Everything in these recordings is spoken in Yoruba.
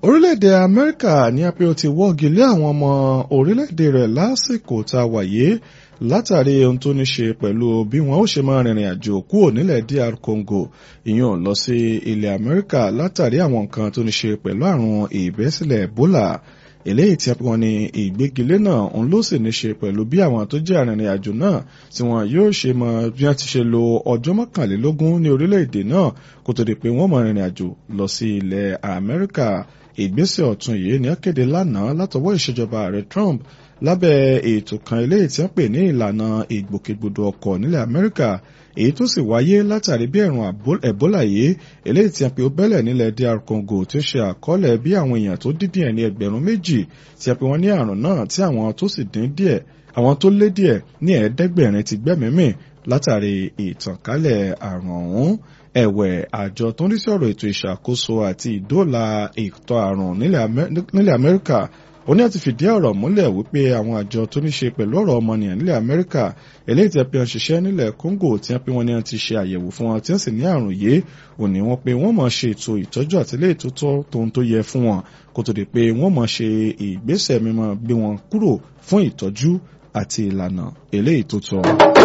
orílẹ̀-èdè amẹ́ríkà ní apẹ́ ó ti wọ́gi lé àwọn ọmọ orílẹ̀-èdè rẹ̀ lásìkò tá a wáyé látàrí ohun tó ní ṣe pẹ̀lú bí wọ́n ó ṣe máa rìnrìn àjò kúrò nílẹ̀ DR Congo ìyẹn lọ sí ilẹ̀ amẹ́ríkà látàrí àwọn nǹkan tó ní ṣe pẹ̀lú àrùn ìbẹ́sílẹ̀ Ebola eléyìí tí wọ́n ní ìgbégilé náà òun ló sì ní ṣe pẹ̀lú bí àwọn tó jẹ́ arìnrìn àjò náà tí wọ́n yóò ṣe mọ bí wọ́n ti ṣe lo ọjọ́ mọ́kànlélógún ní orílẹ̀-èdè náà kó tó di pé wọ́n mọ rìnrìn àjò lọ sí ilẹ̀ Amẹ́ríkà ìgbésẹ̀ ọ̀tun yìí ni akéde lánàá látọwọ́ ìṣèjọba ààrẹ Trump lábẹ́ ètò kan eléyìí tí wọ́n pè ní ìlànà ìgbòkègbodò ọkọ̀ nílẹ̀ Amẹ́ríkà èyí tó sì wáyé látàrí bí ẹ̀rùn Ebola yìí eléyìí tí wọ́n pe ó bẹ́lẹ̀ nílẹ̀ DR Congo tí ó ṣe àkọọ́lẹ̀ bí àwọn èèyàn tó dín díẹ̀ ní ẹgbẹ̀rún méjì tí wọ́n pe wọ́n ní àrùn náà tí àwọn tó sì dín díẹ̀ àwọn tó lé díẹ̀ ní ẹ̀ẹ́dẹ́gbẹ̀rin ti gbẹ́mìímì látàrí ìtànkálẹ̀ àrùn ọ̀hún ẹ̀wẹ̀ àjọ tó ń rí sí ọ̀rọ̀ ètò ìṣàkóso àti ìdóòlà ìtọ̀ àrùn nílẹ̀ Amẹ́ríkà ó ní àti fìdí ọ̀rọ̀ múlẹ̀ wípé àwọn àjọ tó ní ṣe pẹ̀lú ọ̀rọ̀ ọmọnìyàn nílẹ̀ Amẹ́ríkà eléyìí tí wọ́n pe wọ́n ṣiṣẹ́ nílẹ̀ Congo tí wọ́n pe wọ́n ní wọ́n ti ṣe àyẹ̀wò fún wọn tí wọ́n sì ní àrùn yìí ò ní wọ́n pe wọ́n mọ̀ ṣe ètò ìtọ́jú àti ilé ìtótọ́ tóun tó yẹ fún wọn kó tó di pé wọ́n mọ̀ ṣe ìgbésẹ̀ mímọ́ gbé wọn kúrò fún ìtọ́jú àti ìlànà eléyìí tó tọ́.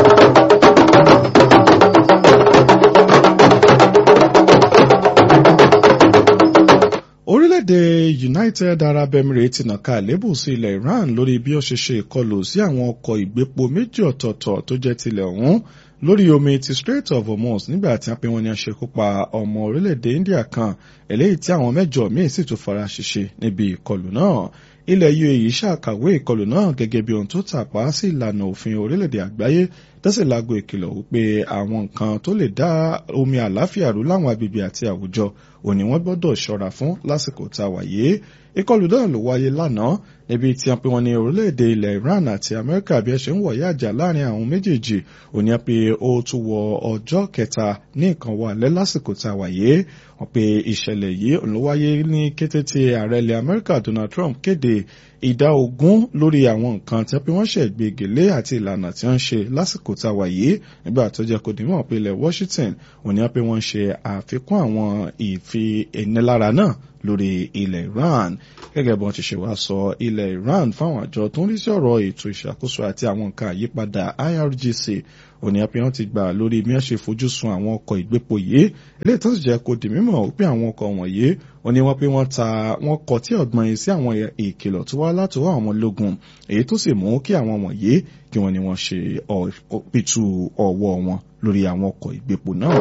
orílẹ̀-èdè United Arab Emirates ti nàka àlébù sí ilẹ̀ Iran lórí bí ó ṣe ṣe ìkọlù sí àwọn ọkọ̀ ìgbépo méjì ọ̀tọ̀ọ̀tọ̀ tó jẹ́ tilẹ̀ ọ̀hún lórí omi ti Strait of Hormuz nígbà tí wọ́n pe wọ́n ní aṣekúpa ọmọ orílẹ̀-èdè India kan eléyìí tí àwọn mẹ́jọ míì sì tún fara ṣèṣe níbi ìkọlù náà ilẹ̀ UAE ṣàkàwé ìkọlù náà gẹ́gẹ́ bí ohun tó tàpá sí ìlànà òfin orílẹ̀-èdè àgbáyé tẹ́sí láago ìkìlọ̀ wípé àwọn nǹkan tó lè dá omi àláfíà rú láwọn agbègbè àti àwùjọ òní wọ́n gbọ́dọ̀ ṣọ́ra fún lásìkò tá a wà yìí ìkọlù náà ló wáyé lánàá níbi tí a pè wọ́n ní orílẹ̀-èdè ilẹ̀ Iran àti Amẹ́ríkà bí ẹ ṣe ń wọ̀yá àjà láàrin àwọn méjèèjì òní pé ó tún wọ ọjọ́ kẹta ní nǹkan wà lẹ́ lásìkò tá a wà yìí wọ́n pe ìṣẹ̀lẹ̀ yìí ló wáyé ní kété tí ààrẹ ilẹ̀ Amẹ́ríkà Donald Trump kéde ìdá ogún lórí àwọn nǹkan tí wọ́n ṣe gbégilé àti ìlànà tí wọ́n ṣe lásìkò tá a wà yìí nígbà tó jẹ́ kó dìímọ̀ pé ilẹ̀ Washington òní pé wọ́n ṣe àfikún àwọn ìfi ìnilára náà lórí ilẹ̀ Iran gẹ́gẹ́ bí wọ́n ti ṣe wá sọ ilẹ̀ Iran fáwọn àjọ tó ń rí sí ọ̀rọ̀ ètò ìṣàkóso àti àwọn nǹkan àyípadà IRGC òní àpé wọ́n ti gbà lórí bí wọ́n ṣe fojú sun àwọn ọkọ̀ ìgbépo yìí eléyìí tó sì jẹ́ kó di mímọ̀ wípé àwọn ọkọ̀ wọ̀nyí wọ́n ní wọ́n pé wọ́n ta wọ́n kọ tí ọ̀gbọ́n yìí sí àwọn ìkìlọ̀ tó wá látọwọ́ àwọn ológun èyí tó sì mú kí àwọn wọ̀nyí kí wọ́n ní wọ́n ṣe pìtú ọwọ́ wọn lórí àwọn ọkọ̀ ìgbépo náà.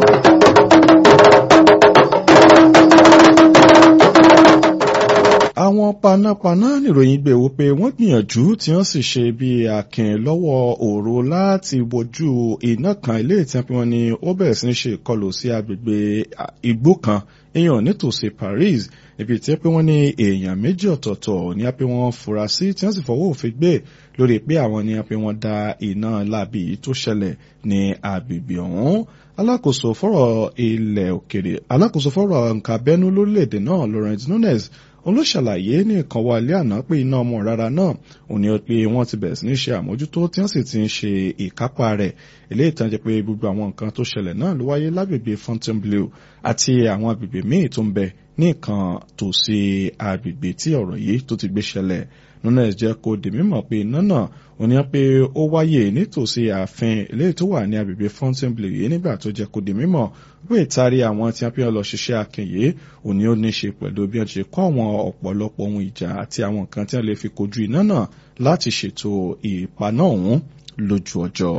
àwọn panápaná nìròyìn gbé wípé wọ́n gbìyànjú tí wọ́n sì ṣe bí akin lọ́wọ́ òru láti wojú iná kan ilé ìtàn pé wọ́n ní ó bẹ̀rẹ̀ sí ní ṣe ìkọlù sí agbègbè igbó kan èèyàn nítòsí Paris ibi tí pé wọ́n ní èèyàn méjì ọ̀tọ̀ọ̀tọ̀ ní pé wọ́n fura sí tí wọ́n sì fọwọ́ òfin gbé lórí pé àwọn ní pé wọ́n da iná láabi tó ṣẹlẹ̀ ní agbègbè ọ̀hún alákòóso fọ́rọ̀ ilẹ̀ òkèrè alákòóso fọ́rọ̀ nǹkan abẹ́nú lórílẹ̀‐èdè náà Laurent Nunes òun ló ṣàlàyé ní nǹkan wa alẹ́ àná pé iná ọmọ rárá náà òun ni pé wọ́n ti bẹ̀rẹ̀ sí ní ṣe àmójútó tí wọ́n sì ti ń ṣe ìkápá rẹ̀ eléyìí tán jẹ́ pé gbogbo àwọn nǹkan tó ṣẹlẹ̀ náà ló wáyé lágbègbè Fontainebleau àti àwọn agbègbè míì tó ń bẹ ní nǹkan tòsí agbègbè tí ọ̀rọ̀ yìí tó ti gbé ṣẹlẹ̀ Nunes jẹ́ kó di mímọ̀ pé iná náà ó ní pé ó wáyé nítòsí ààfin eléyìí tó wà ní agbègbè Fontainebleau yìí nígbà tó jẹ́ kó di mímọ̀ pé ìtarí àwọn tí wọ́n fi lọ ṣiṣẹ́ akínyè ó ní ó ní ṣe pẹ̀lú bí wọ́n ti kọ́ àwọn ọ̀pọ̀lọpọ̀ ohun ìjà àti àwọn nǹkan tí wọ́n lè fi kojú iná náà láti ṣètò ìpaná ọ̀hún lójú ọjọ́.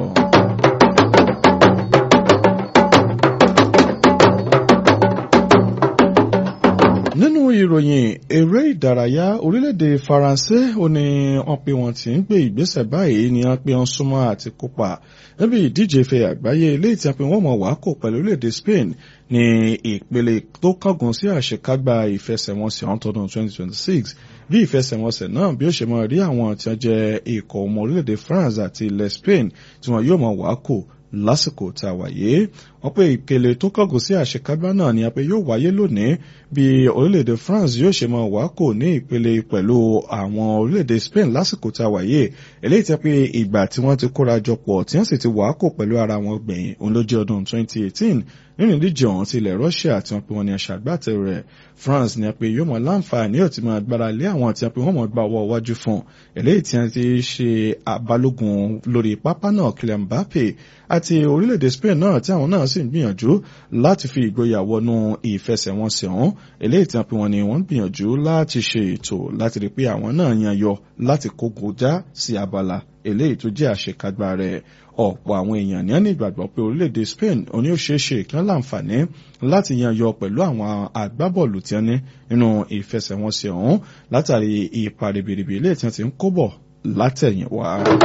nínú ìròyìn eré ìdárayá orílẹ̀-èdè faransé ó ní wọ́n pé wọ́n ti ń gbé ìgbésẹ̀ báyìí ni wọ́n pé wọ́n súnmọ́ àti kópa níbi ìdíje ife àgbáyé ilé ìtàn pé wọ́n mọ̀ wá kò pẹ̀lú orílẹ̀-èdè spain ní ìpele tó kángun sí àṣekágbá ìfẹsẹ̀wọnsẹ̀ ọ̀hún tọdún 2026 bí ìfẹsẹ̀wọnsẹ̀ náà bí ó ṣe máa rí àwọn tí wọ́n jẹ́ ikọ̀ ọmọ orílẹ̀-èdè france àti ilẹ̀ spain tí wọ́n yóò mọ̀ wá kò lásìkò tá a wà yìí wọ́n pé ìpele tó kọ̀gùn sí àṣekágbá náà ni apẹ yóò wáyé lónìí bí orílẹ̀-èdè France yóò ṣe máa wá kò ní ìpele pẹ̀lú àwọn orílẹ̀-èdè Spain lásìkò tá a wáyé eléyìí tẹ́ pé ìgbà tí wọ́n ti kóra jọ pọ̀ tí wọ́n sì ti wá kò pẹ̀lú ara wọn gbẹ̀yìn òun ló jẹ́ ọdún 2018 nínú ìdíje ọ̀hún ti ilẹ̀ Russia tí wọ́n pe wọn ní aṣàgbàtẹ̀ rẹ̀ France ni pé yóò mọ̀ láǹfààní yóò ti máa gbára lé àwọn tí wọ́n pe wọ́n mọ̀ gba ọwọ́ iwájú fún eléyìí tí wọ́n ti ṣe abalógun lórí pápá náà Kylian Mbappe àti orílẹ̀-èdè Spain náà tí àwọn náà sì ń gbìyànjú láti fi ìgboyà wọnú ìfẹsẹ̀wọnsẹ̀ ọ̀hún eléyìí tí wọ́n pe wọn ni wọ́n ń gbìyànjú láti ṣe ètò láti rí pé àwọn náà yan yọ láti kógo já sí abala eléyìí tó jẹ́ àṣekágbá rẹ̀ ọ̀pọ̀ àwọn èèyàn ní ẹni ìgbàgbọ́ pé orílẹ̀-èdè Spain oní òṣèṣe kí wọ́n láǹfààní láti yan yọ pẹ̀lú àwọn agbábọ́ọ̀lù tí wọ́n ní nínú ìfẹsẹ̀wọnsẹ̀ ọ̀hún látàrí ipa ribiribi ilé tí wọ́n ti ń kó bọ̀ látẹ̀yìnwá.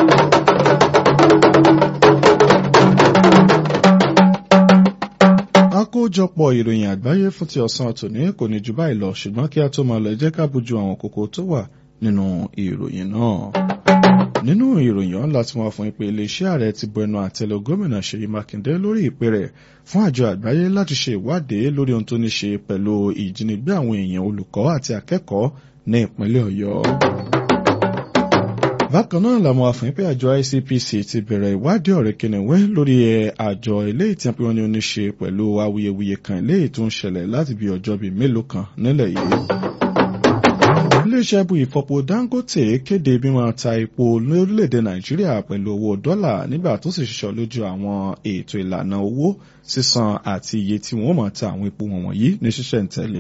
àkójọpọ̀ ìròyìn àgbáyé fún ti ọ̀sán tòní kò ní jù báyìí lọ ṣùgbọ́n kí a tó máa lọ jẹ́ ká bójú àwọn kókó tó wà nínú ìròyìn náà nínú ìròyìn ọ̀hún láti wọ́n fún ìpè iléeṣẹ́ ààrẹ ti bu ẹnu àtẹ́lù gómìnà Ṣèyí Mákindé lórí ìpè rẹ̀ fún àjọ àgbáyé láti ṣe ìwádìí lórí ohun tó ní ṣe pẹ̀lú ìjínigbé àwọn èèyàn olùkọ́ àti akẹ́kọ̀ọ́ ní ìpínlẹ̀ Ọ̀yọ́. bákan náà làwọn àfihàn pé àjọ ICPC ti bẹ̀rẹ̀ ìwádìí ọ̀rẹ́ kìnìún lórí àjọ eléyìí tí wọ́n ní ó ní ṣe pẹ̀lú awuyewuye kan eléyìí tó ń ṣẹlẹ̀ láti bí ọjọ́ bíi mélòó kan nílẹ̀ yìí iléeṣẹ́ ibu ìfọpo Dangote kéde bí wọ́n ta epo lórílẹ̀‐èdè Nàìjíríà pẹ̀lú owó dọ́là nígbà tó sì ṣiṣọ́ lójú àwọn ètò ìlànà owó sísan àti iye tí wọ́n máa ta àwọn epo wọ̀nyí ní ṣísẹ̀ntẹ̀lé.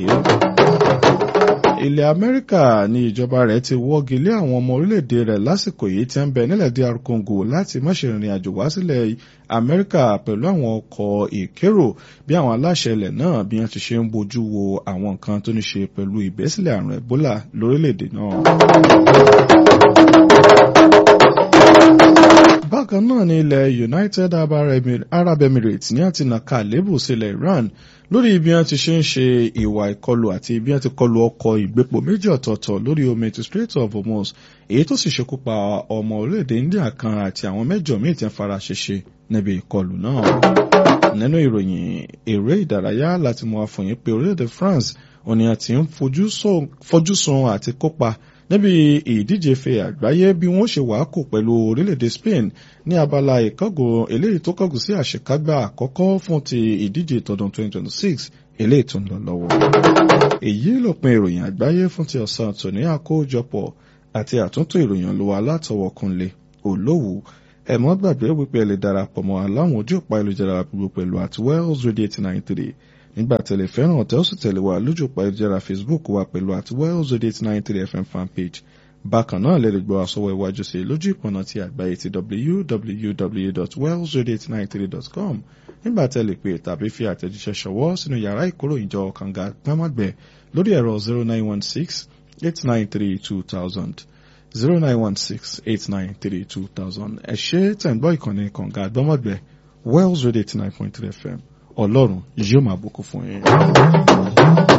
ilẹ̀ Amẹ́ríkà ní ìjọba rẹ̀ ti wọ́gi lé àwọn ọmọ orílẹ̀‐èdè rẹ̀ lásìkò yìí tí ń bẹ nílẹ̀ DR Congo láti má ṣe rìnrìn àjò wá sílẹ̀ Amẹ́ríkà pẹ̀lú àwọn ọkọ̀ ìkérò bí àwọn aláṣẹ ilẹ̀ náà bí wọ́n ti ṣe ń bójú wo àwọn nǹkan tó ní ṣe pẹ̀lú ìbẹ́sílẹ̀ àrùn Ebola lórílẹ̀‐èdè náà. bákan náà ní ilẹ̀ United Arab Emirates ní àti nàka àlébù sílẹ̀ Iran lórí bí wọ́n ti ṣe ń ṣe ìwà ìkọlù àti bí wọ́n ti kọlù ọkọ̀ ìgbépo méjì ọ̀tọ̀ọ̀tọ̀ lórí omi ti Strait of Hormuz èyí tó sì ṣekú pa ọmọ orílẹ̀-èdè India kan àti àwọn mẹ́jọ míì tí ń fara ṣèṣe níbi ìkọlù náà. nínú ìròyìn eré ìdárayá láti mú àfọyín pé orílẹ̀-èdè France òní àti ń fojú sun àti kópa níbi ìdíje fe àgbáyé bí wọ́n ṣe wàá kò pẹ̀lú orílẹ̀-èdè Spain ní abala ìkọ́gùn eléyìí tó kọ́gùn sí àṣekágbá àkọ́kọ́ fún ti ìdíje tọdún 2026 eléyìí tó ń lọ lọ́wọ́. èyí lópin ìròyìn àgbáyé fún ti ọ̀sán tòní àkójọpọ̀ àti àtúntò ìròyìn olówó alátọwọ́ Kúnlé Olówù ẹ mọ́ gbàgbé wípé ẹ lè darapọ̀ mọ́ aláwọn ojú òpá ìlújára gbogbo pẹ̀lú at Wells Radio 893 nígbà tẹ̀lé fẹ́ràn ọ̀tẹ́ ó sì tẹ̀lé wa lójú òpá ìlújára Facebook wa pẹ̀lú at Wells Radio 893 FM fanpage bákan náà lè lè gbọ́ àsọwọ́ iwájú sí lójú ìpọ̀nà ti àgbáyé ti www.wellsradio893.com nígbà tẹ̀lé pé tàbí fi àtẹ̀jíṣẹ́ ṣọwọ́ sínú yàrá ìkóròyìnjọ kànga gbámàgbẹ̀ lórí ẹ̀rọ 0916 893 2000 0916-893-2000 ẹ ṣé tẹ̀ ń gbọ́ ìkànnì kànga àgbọ́mọ̀gbẹ́ Wells Radio 89.3 FM ọlọ́run yóò máa bùkún fún yín.